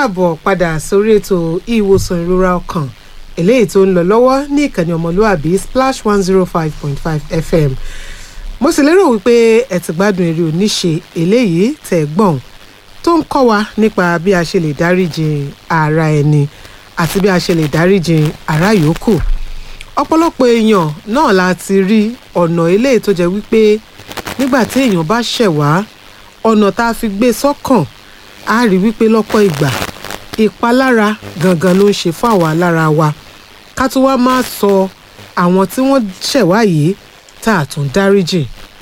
káàbọ̀ padà sórí ètò ìwòsàn ìrora ọkàn eléyìí tó ń lọ lọ́wọ́ ní ìkànnì ọmọlúàbí splash one zero five point five fm mo sì lérò wípé ẹ ti gbádùn eré oníṣe eléyìí tẹ̀ gbọ̀n tó ń kọ́ wa nípa bí a ṣe lè dáríjì ara ẹni àti bí a ṣe lè dáríjì ara yòókù ọ̀pọ̀lọpọ̀ èèyàn náà la ti rí ọ̀nà eléyìí tó jẹ́ wípé nígbà tí èèyàn bá ṣẹ̀ wá ọ̀nà tá a fi gbé sọ́kàn á rí wípé lọ́pọ̀ ìgbà ìpalára gangan ló ń ṣe fún àwa lára wa ká tó wá máa sọ àwọn tí wọ́n ṣẹ̀ wá yìí tá a tún dáríjì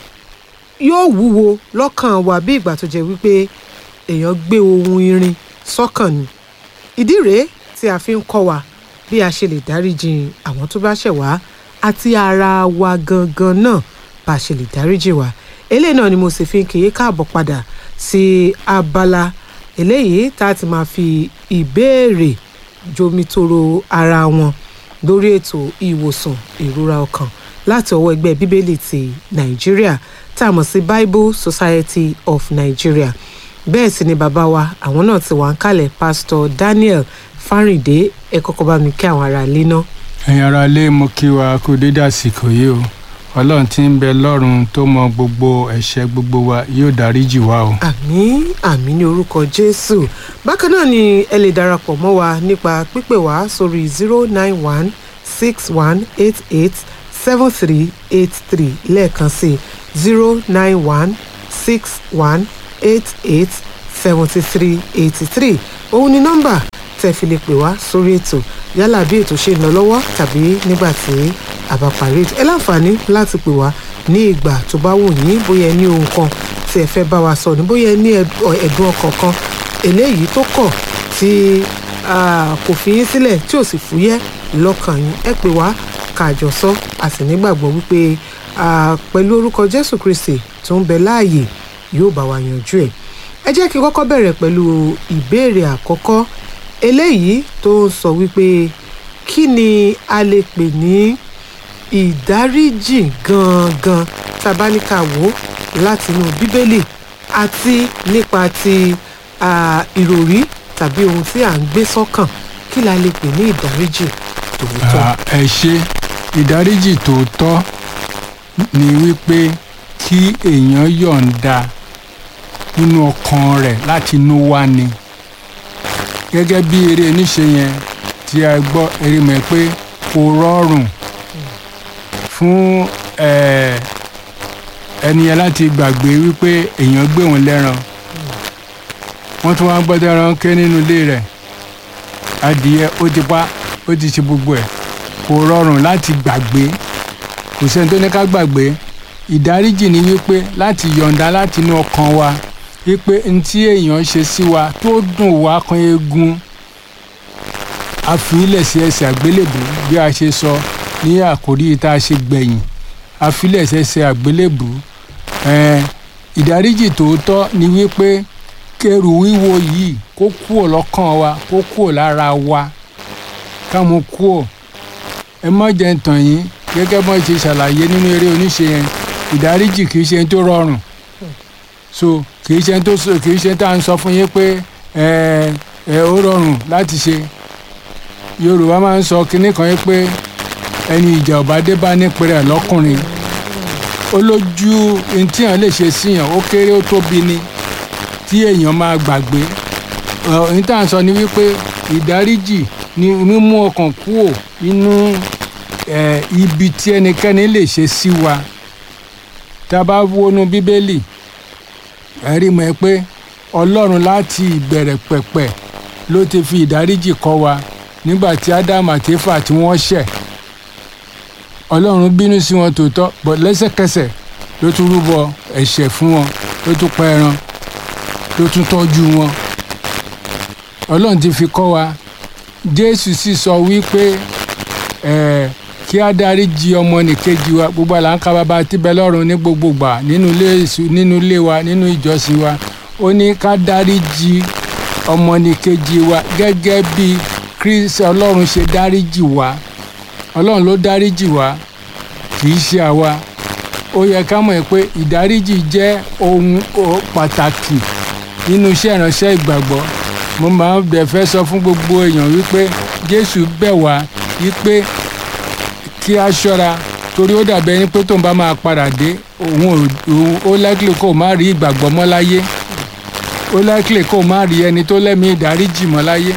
yóò wúwo lọ́kàn wa bí ìgbà tó jẹ́ wípé èèyàn gbé ohun irin sọ́kàn ni ìdí rèé tí a fi ń kọ́ wa bí a ṣe lè dáríjì àwọn tó bá ṣẹ̀ wá àti ara wa gangan náà bá a ṣe lè dáríjì wa eléyìí náà ni mo sì fi ń kì í káàbọ̀ padà sí abala eléyìí tá a ti máa fi ìbéèrè jomitoro ara wọn lórí ètò ìwòsàn ìrora ọkàn láti ọwọ́ ẹgbẹ́ bíbélì ti nàìjíríà tá a mọ̀ sí bible society of nigeria bẹ́ẹ̀ sì ni bàbá wa àwọn náà ti wà ń kalẹ̀ pastor daniel fáríndé ẹ kọ́kọ́ bá mi kí àwọn ará ilé náà. ẹ̀yin ará ilé mo kí wa kú dédé àsìkò yìí o ọlọ́run tí ń bẹ lọ́run tó mọ gbogbo ẹ̀ṣẹ̀ gbogbo wa yóò dáríjì wá o. àmín àmín ní orúkọ jésù bákan náà ni ẹ lè darapọ̀ mọ́ wa nípa pípè wá sórí zero nine one six one eight eight seven three eight three lẹ́ẹ̀kan sí zero nine one six one eight eight seventy three eighty three òun ni nọ́mbà tẹ́ fi lè pè wá sórí ètò yálà bí ètò ṣe ń lọ lọ́wọ́ tàbí nígbà tí a bá parí ètò ẹ láǹfààní láti pè wá ní ìgbà tó bá wù yín bóyá ẹ ní ohun kan tí ẹ fẹ́ bá wa sọ ní bóyá ẹ ní ẹ̀dùn ọkàn kan eléyìí tó kọ̀ tí kò fi yín sílẹ̀ tí ò sì fúyẹ́ lọ́kàn yín ẹ pè wá káàjọ sọ a sì nígbàgbọ́ wípé pẹ̀lú orúkọ Jésù Kristi tó ń bẹ láàyè yóò bá wa yanjú ẹ̀ ẹ jẹ́ kí n kọ́kọ́ bẹ̀rẹ̀ pẹ̀lú ìbéèrè àkọ́kọ́ eléyìí tó ń sọ wípé kí ni a lè pè ní ìdáríjì gangan tá a bá ní ká wò ó látinú bíbélì àti nípa ti ìròrí tàbí ohun tí à ń gbé sọ́kàn kí la lè pè ní ìdáríjì tòótọ́. ẹ ṣe ìdáríjì tòótọ́ ni wípé kí èèyàn yọ̀ǹda nínú ọkàn rẹ̀ láti inú wá ni gẹ́gẹ́ bí eré oníṣe yẹn tí a gbọ́ eré mọ̀ pé kò rọrùn fún ẹni yẹn láti gbàgbé wípé èèyàn gbé òun lẹ́ran wọ́n tún wá gbọ́dọ̀ ẹran ké nínú ilé rẹ̀ adìyẹ ó ti pa ó ti ṣe gbogbo ẹ̀ kò rọrùn láti gbàgbé kò sẹ́ni tó ní ká gbàgbé ìdáríjì ni wípé láti yọ̀ǹda láti inú ọkàn wa wípé ntí èèyàn ṣe sí wa tó dùn wá kan eegun a fi ilẹ̀ sí ẹsẹ̀ àgbélébù bí a ṣe sọ ní àkórí tá a ṣe gbẹ̀yìn a fi ilẹ̀ sí ẹsẹ̀ àgbélébù ìdáríjì tòótọ́ ni wípé kẹrù wíwo yìí kó kúò lọ́kàn wa kó kúò lára wa ká mú kúò ẹ má jẹ́ ntàn yín gẹ́gẹ́ bọ́n ṣe ṣàlàyé nínú eré oníṣe yẹn ìdáríjì kì í ṣe tó rọrùn so kì í ṣe tó kì í ṣe tá à ń sọ fún yín pé ẹ ẹ ó rọrùn láti ṣe yorùbá máa ń sọ kinní kan yín pé ẹni ìjà ọba dé bá nípìnrẹ lọkùnrin ó lójú ntí yàn lè ṣe síyàn ó kéré ó tóbi ni tí èèyàn máa gbàgbé ohun tá à ń sọ ni wípé ìdáríjì ni mímú ọkàn kúò nínú ibi tí ẹnikẹ́ni lè ṣe sí wa tá a bá wọnú bíbélì ẹ rí mọ̀ ẹ́ pé ọlọ́run láti ìbẹ̀rẹ̀ pẹ̀pẹ̀ ló ti fi ìdáríjì kọ́ wa nígbà tí ádámù àti éfà tí wọ́n ṣẹ̀ ọlọ́run bínú sí wọn tòótọ́ bọ̀ lẹ́sẹ̀kẹsẹ̀ ló tún rúbọ ẹ̀ṣẹ̀ fún wọn ló tún pa ẹran ló tún tọ́jú wọn ọlọ́run ti fi kọ́ wa jésù sì sọ wípé ẹ̀ kí á dáríjì ọmọnìkejì wa gbogbo àlà ń ka bàbá tíbẹ̀ lọ́run ní gbogbo gbà nínú ilé nínú ilé wa nínú ìjọsìn wa ó ní ká dáríjì ọmọnìkejì wa gẹ́gẹ́ bí kristi ọlọ́run ṣe dáríjì wa ọlọ́run ló dáríjì wa kì í ṣe àwa ó yẹ ká mọ̀ pé ìdáríjì jẹ́ ohun pàtàkì nínú iṣẹ́ ìránṣẹ́ ìgbàgbọ́ mo máa ń dẹ̀ fẹ́ sọ fún gbogbo èèyàn wípé jésù bẹ̀ wá wípé kí a ṣọ́ra torí ó dàbí ẹni pé tóun bá máa padà dé òun ò òun ó likely kó o má rí ìgbàgbọ́ mọ́ láyé ó likely kó o má rí ẹni tó lẹ́mìí ìdáríjì mọ́ láyé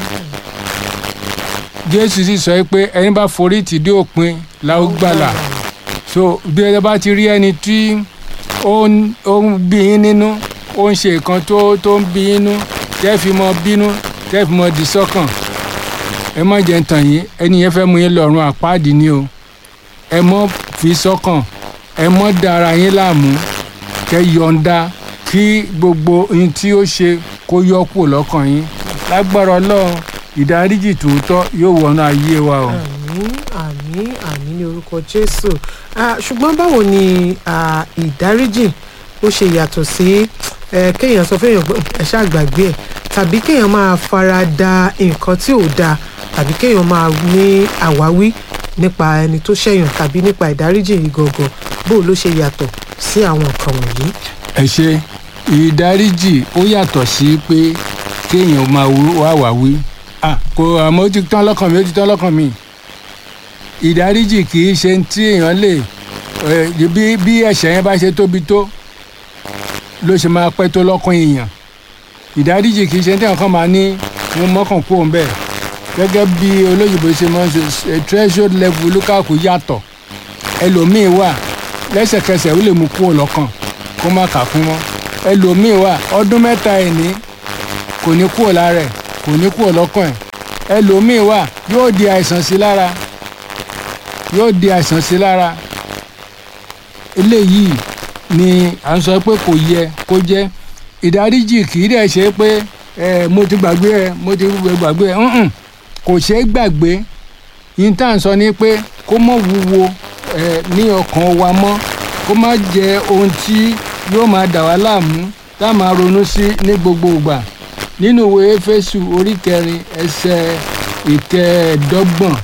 jésù sì sọ pé ẹni bá forí tì dé òpin la ó gbàlà so bí ẹ bá ti rí ẹni tí ó ń ó ń bí yín nínú ó ń ṣe nǹkan tó tó ń bí yín nínú tẹ́ fi mọ bínú tẹ́ fi mọ dì sọ́kàn ẹ má jẹ́ ń tàn yín ẹni yẹn fẹ́ mú yín lọ́rùn àpáàdì ni o ẹ mọ́ fi sọ́kàn ẹ mọ́ dára yín láàmú kẹ́ yọ̀ǹda kí gbogbo ohun tí ó ṣe kó yọ kúrò lọ́kàn yín lágbára ọlọ́run ìdáríjì tòótọ́ yóò wọnú ayé wa o. àmín àmín àmín ní orúkọ jésù Ah, ṣùgbọ́n báwo ni ah, ìdáríjì ó ṣe yàtọ̀ sí eh, kéèyàn sọ fẹ́yàn pé ẹ ṣáà gbàgbé ẹ̀ tàbí kéèyàn máa fara da nǹkan tí ò dáa tàbí kéèyàn máa ní àwáwí nípa ẹni tó ṣẹ̀yàn tàbí nípa ìdáríjì yìí gangan bó ló ṣe yàtọ̀ sí àwọn nǹkan wọ̀nyí. ẹ ṣe ìdáríjì ó yàtọ̀ sí pé kéèyàn máa wá wá wí Ah, kò àmọ́ ó ti tán lọ́kàn mi ó ti tán lọ́kàn mi ìdáríjì kì í ṣe tí èèyàn lè eh, bí bí ẹ̀ṣẹ̀ yẹn bá ṣe tóbi tó ló ṣe máa pẹ́ tó lọ́kàn èèyàn ìdáríjì kì í ṣe tí èèyàn kan máa ní mo mọ́kàn kú òun bẹ́ẹ̀ gẹ́gẹ́ bí olóyìnbó ṣe máa ń ṣe eh, threshold level olúkàkú yàtọ̀ ẹlòmíì wà lẹ́sẹ̀kẹsẹ̀ ó lè mú kúrò lọ́kàn kó má kà fún mọ́ ẹlòmíì wà ọdún mẹ́ta ẹ̀ ní kò ní kúrò lára ẹ̀ kò ní kúrò lọ́kàn ẹ̀ ẹlòmíì wà yóò di àìsàn sí lára yóò di àìsàn sí lára eléyìí ni à ń sọ pé kò yẹ kó jẹ́ ìdáríjì kì í dẹ̀ ṣe pé ẹ mo ti gbàgbé ẹ mo ti gbàgbé ẹ ǹǹ kò ṣeé gbàgbé yìí tá à ń sọ ni pé kó mọ̀ wúwo ẹ ní ọkàn wa mọ́ kó má jẹ ohun tí yóò máa dà wá láàmú tá a máa ronú sí ní gbogbo ìgbà nínú ìwé éfésù orí kẹrin ẹsẹ̀ ìkẹẹ̀ẹ́dọ́gbọ̀n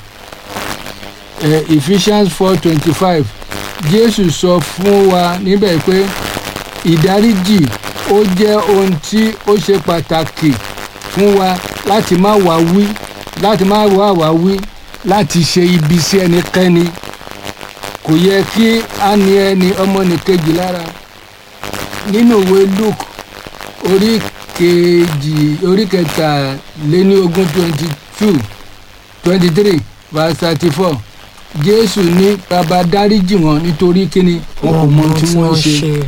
eh, Ephesians four twenty five Jésù sọ fún wa níbẹ̀ pé ìdáríjì ó jẹ́ ohun tí ó ṣe pàtàkì fún wa láti má wá wí láti má wá wá wí láti ṣe ibi sí ẹnikẹ́ni kò yẹ kí a ní ẹni ọmọnìkejì lára nínú ìwé Luke orí kejì orí kẹtàléníogún twenty two twenty three verse thirty four jésù ní bàbá dáríjì wọn nítorí kíni wọn kò mọ ohun tí wọ́n ṣe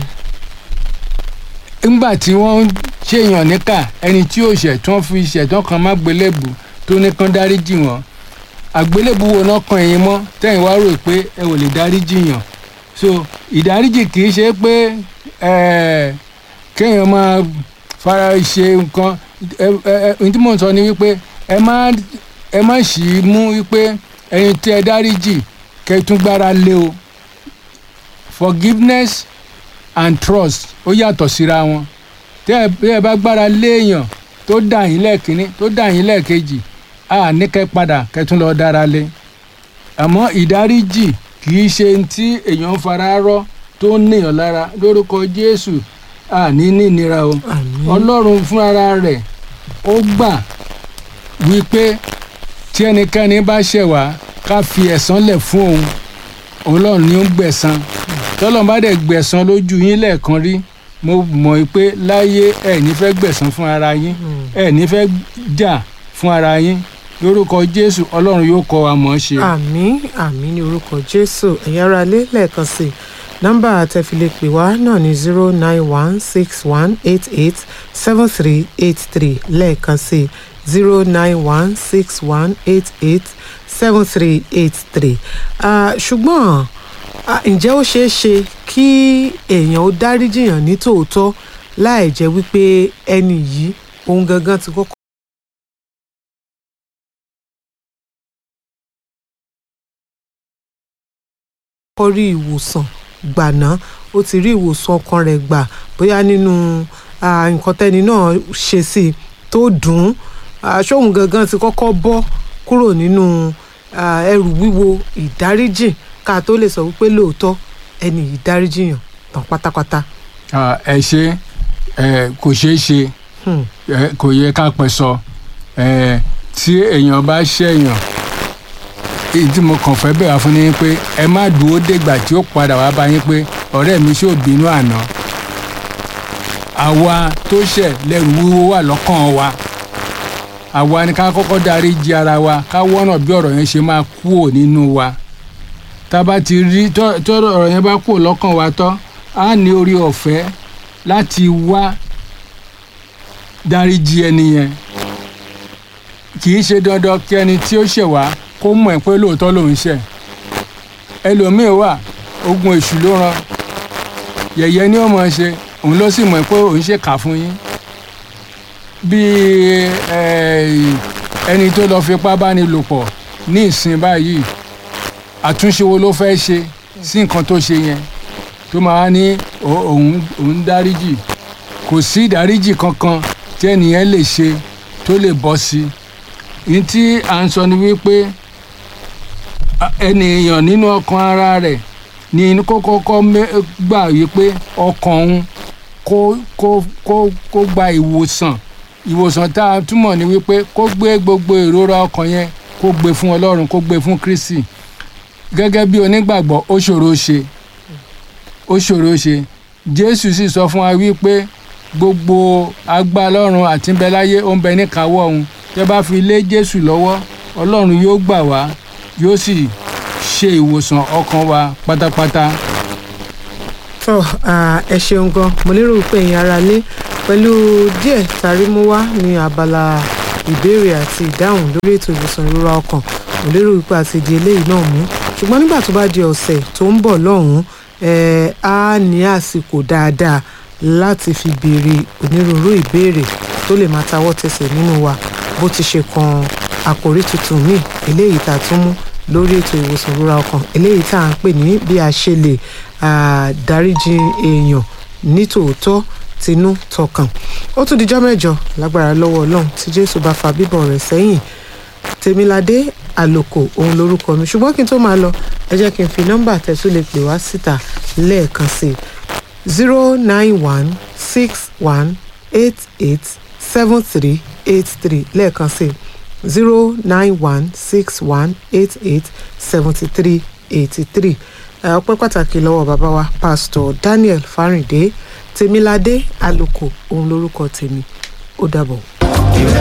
ńgbà tí wọ́n ń ṣèyàn níkà ẹni tí yóò ṣẹ̀ tí wọ́n fi ṣẹ̀tàn kan má gbélébù tó ní kán dáríjì wọn àgbélébù wo náà kan ẹ̀yin mọ́ tẹ́yìn wá rò pé ẹ ò lè dáríjì yàn so ìdáríjì kì í ṣe pé eh, kéèyàn máa fara ṣe nǹkan ẹ ẹ ẹ ohun tí mò ń sọ ni wípé ẹ má ẹ má ṣì í mú wípé ẹni tí ẹ dáríjì kẹtún gbára lé o forgiveness and trust ó yàtọ̀ síra wọn tẹ́ ẹ bí ẹ bá gbára léèyàn tó dà yín lẹ́ẹ̀kínní tó dà yín lẹ́ẹ̀kejì a ní kẹ́ padà kẹtún lọ dára lé àmọ́ ìdáríjì kì í ṣe tí èèyàn ń fara rọ́ tó ń níyàn lára lórúkọ Jésù a ní ní ìnira o àmín Ọlọ́run fúnra rẹ̀ ó gbà wípé tí ẹnikẹ́ni bá ṣẹ̀ wá ká fi ẹ̀san lẹ̀ fún òun ọlọ́run ni ó ń gbẹ̀san tọ́lọ́run bá dẹ̀ gbẹ̀san lójú yín lẹ́ẹ̀kan rí mo mọ̀ pé láyé ẹ̀ ní fẹ́ gbẹ̀san fún ara yín ẹ̀ ní fẹ́ jà fún ara yín lórúkọ jésù ọlọ́run yóò kọ́ wa mọ̀ ọ́ ṣe. àmín àmín ní orúkọ jésù ẹ̀yin ará ilé lẹ́ẹ̀kan sí i nọ́mbà àtẹ̀filẹ̀ pè wá náà ní zero nine one six one eight eight seven three eight three lẹ́ẹ̀kan sí i zero nine one six one eight eight seven three eight three ṣùgbọ́n ah, ǹjẹ́ ó ṣeé ṣe kí èèyàn ó dáríjìyàn ní tòótọ́ láì jẹ́ wípé ẹni yìí òun gangan ti kọ́kọ́. kọ́ rí ìwòsàn gbà náà ó ti rí ìwòsàn ọkàn rẹ̀ gbà bóyá nínú ah, nǹkan tẹ́ni náà ṣe sí i tó dùn ún ah, ṣóun gangan ti kọ́kọ́ bọ́ kúrò nínú ah, ẹrù wíwo ìdáríjì ká tó lè sọ wípé lóòótọ́ ẹni yìí dáríjìyàn tán pátápátá. Ah, ẹ ṣe ẹ kò ṣeé ṣe Hmm. ẹ kò yẹ ká pẹ́ sọ ẹ̀ tí èèyàn bá ṣẹ̀yàn èyí tí mo kàn fẹ́ bẹ̀rẹ̀ fún ni pé ẹ má dúró dègbà tí ó padà wá bá yín pé ọ̀rẹ́ mi ṣó bínú àná àwa tó ṣẹ̀ lẹ́rù wíwó wà lọ́kàn wa àwa ni ká kọ́kọ́ dáríjì ara wa ká wọ́nà bí ọ̀rọ̀ yẹn ṣe máa kúò nínú wa tá a bá ti rí tọ́ tọ́ ọ̀rọ̀ yẹn bá kúò lọ́kàn wa tán á ní orí ọ̀fẹ́ láti wá dáríjì ẹni yẹn kì í ṣe dandan kí ẹni tí ó ṣẹ̀ wá kó mọ̀ ẹ́ pé lóòótọ́ lòun ṣẹ̀ ẹlòmíín wà ogun èṣù ló rán yẹ̀yẹ́ ni ó mọ̀ ẹ́ ṣe òun ló sì mọ̀ ẹ́ pé òun ṣe kà fún yín bíi ẹni tó lọ fipá bá ní lò pọ̀ ní ìsìn báyìí àtúnṣe wo ló fẹ́ ṣe sí nǹkan tó ṣe yẹn tó máa ní òun òun dáríjì kò sí ìdáríjì kankan tí ẹnìyẹn lè ṣe tó lè bọ́ sí i ní tí à ń sọ ni wípé ènìyàn nínú ọkàn ara rẹ̀ ní kó kọ́kọ́ gbà wípé ọkàn òun kó kó kó kó gba ìwòsàn ìwòsàn tá a túmọ̀ ní wípé kó gbé gbogbo ìrora ọkàn yẹn kó gbé fún ọlọ́run kó gbé fún kristi gẹ́gẹ́ bí onígbàgbọ́ ó ṣòro ṣe ó ṣòro ṣe jésù sì sọ fún wa wípé gbogbo agbá ọlọ́run àti ń bẹ láyé ó ń bẹ níkàáwọ́ òun tẹ́ bá fi lé jésù lọ́wọ́ ọlọ́run yóò gbà wá yóò sì ṣe ìwòsàn ọkàn wa pátápátá. tó ẹ ṣeun gan mo lérò pé ẹ̀yin ará lé pẹ̀lú díẹ̀ tàrí mú wá ní abala ìbéèrè àti ìdáhùn lórí ètò ìwòsàn ìrora ọkàn mo lérò wípé àti di eléyìí náà mú ṣùgbọ́n nígbà tó bá di ọ̀sẹ̀ tó ń bọ̀ lọ́hùn-ún á ní àsìkò dáadáa láti fi béèrè onírúurú ìbéèrè tó lè máa tawọ́ tẹsẹ̀ nínú wa bó ti ṣe kan àkòrí tuntun míì eléyìí tá a tún mú lórí ètò ìwòsàn ìrora ọkàn eléyìí tá à ń pè ní bí a ṣe lè dáríjì èèyàn nítòótọ́ tinú tọkàn ó tún dijọ́ mẹ́jọ lágbára lọ́wọ́ ọlọ́run tí jésù bá fa bíbọ̀ rẹ̀ sẹ́yìn tèmiládé àlòkò òun lorúkọ mi ṣùgbọ́n kí n tó máa lọ ẹ jẹ́ kí n fi nọ́mbà tẹ̀sùn lè pè wá síta lẹ́ẹ̀kan sí i zero nine one six one eight eight seven three eight three lẹ́ẹ̀kan sí i zero nine one six one eight eight seventy three eighty three ọpẹ́ pàtàkì lọ́wọ́ bàbá wa pásítọ̀ daniel fáríndé tèmiládé àlòkò òun lorúkọ tèmi ó dàbọ̀.